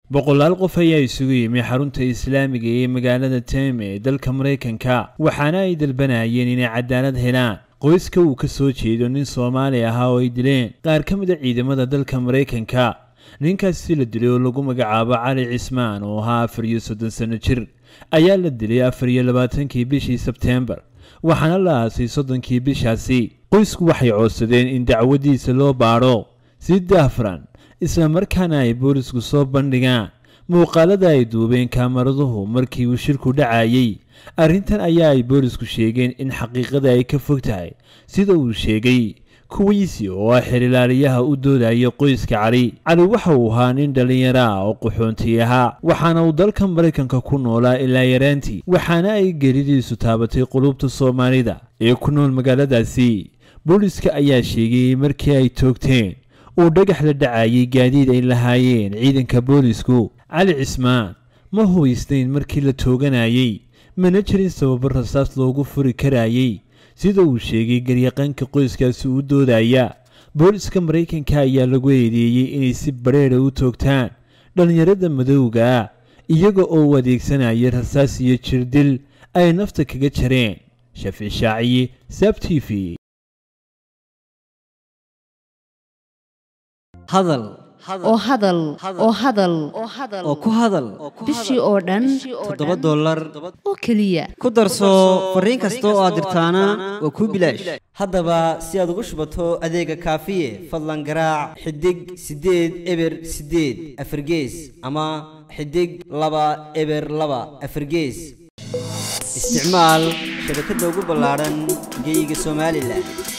boqolaal qof ayaa isugu yimi xarunta islaamiga ee magaalada teme ee dalka maraykanka waxaana ay dalbanayeen inay cadaalad helaan qoyska uu ka soo jeedo nin soomaali ahaa oo ay dileen qaar ka mid a ciidamada dalka maraykanka ninkaasi la dilay oo lagu magacaabo cali cismaan oo ahaa afar iyo soddon sanno jir ayaa la dilay afar iyo labaatankii bishii sebteembar waxaana la aasay soddonkii bishaasi qoysku waxay coodsadeen in dacwadiisa loo baadho si daafran isla markaana ay boolisku soo bandhigaan muuqaalada ay duubeen kaamaraduhu markii uu shirku dhacayey arrintan ayaa ay boolisku sheegeen in xaqiiqada ay ka fog tahay sida uu sheegay kuwiisi oo ah xirilaaliyaha u doodaya qoyska cali cali waxa uu ahaa nin dhallinyaro ah oo qaxoonti ahaa waxaana uu dalka maraykanka ku noolaa ilaa yaraantii waxaana ay gelidiisu taabatay qulubta soomaalida ee ku nool magaaladaasi booliska ayaa sheegay markii ay toogteen uu dhagax la dhacayay gaadiid ay lahaayeen ciidanka boolisku cali cismaan ma hubaysnayn markii la tooganayay mana jirin sababo rasaas loogu furi karayay sida uu sheegay garyaqaanka qoyskaasi u doodaya booliska maraykanka ayaa lagu eedeeyey inay si badheedha u toogtaan dhallinyarada madowga ah iyaga oo u adeegsanaya rasaas iyo jirdil ay nafta kaga jareen shaafici shaaciye saab t v hadal oo hadal oo hadal oo ku hadal bishii oo dhan toddoba dollar oo keliya ku darso fariin kasta oo aad dirtaana waa kuu bilaash haddaba si aad ugu shubato adeega kaafiye fadlan garaac xidig siddeed eber siddeed afargees ama xidig laba eber laba afargees isticmaal shabakadda ugu ballaadhan geyga somalilan